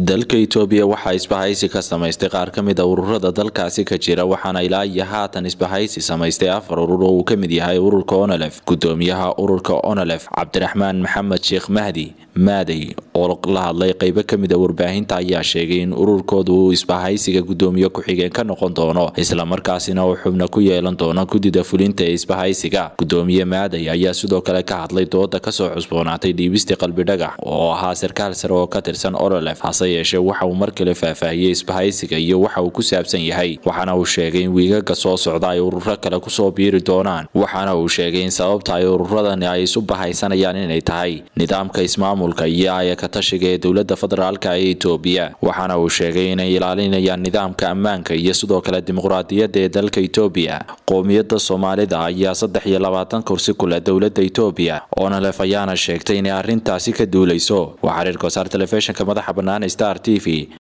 dalka itoobiya waxaa isbahaysi ka samaystay qaar ka mid a ururada dalkaasi ka jira waxaana ilaa iyo haatan isbahaysi samaystay afar urur oo uu ka mid yahay ururka onolef gudoomiyaha ururka onolef cabdiraxmaan maxamed sheekh mahdi maadey oo la hadlay qeybo kamid a warbaahinta ayaa sheegay in ururkoodu uu isbahaysiga gudoomiye ku-xigeen ka noqon doono islamarkaasina uu xubno ku yeelan doono guddida fulinta ee isbahaysiga gudoomiye maadey ayaa sidoo kale ka hadlay dooda kasoo cusboonaatay dhiibistii qalbidhagax oo ahaa sarkaal sare oo ka tirsan onolef hase yeeshee waxa uu mar kale faahfaahiyey isbahaysiga iyo waxa uu ku saabsan yahay waxaana uu sheegay in wiigaga soo socda ay ururo kale kusoo biiri doonaan waxaana uu sheegay in sababta ay ururadani ay isu bahaysanayaan inay tahay nidaamka ismaamulka iyo ayaka tashiga ee dowlada federaalk ee itoobiya waxaana uu sheegay inay ilaalinayaan nidaamka ammaanka iyo sidoo kale dimuqraadiyadda ee dalka itoobiya qoomiyadda soomaalida ayaa saddex iyo labaatan kursi ku leh dowlada itoobiya onalef ayaana sheegtay inay arrintaasi ka duuleyso waa xiriirka wasaar telefishinka madaxa bannaan star t v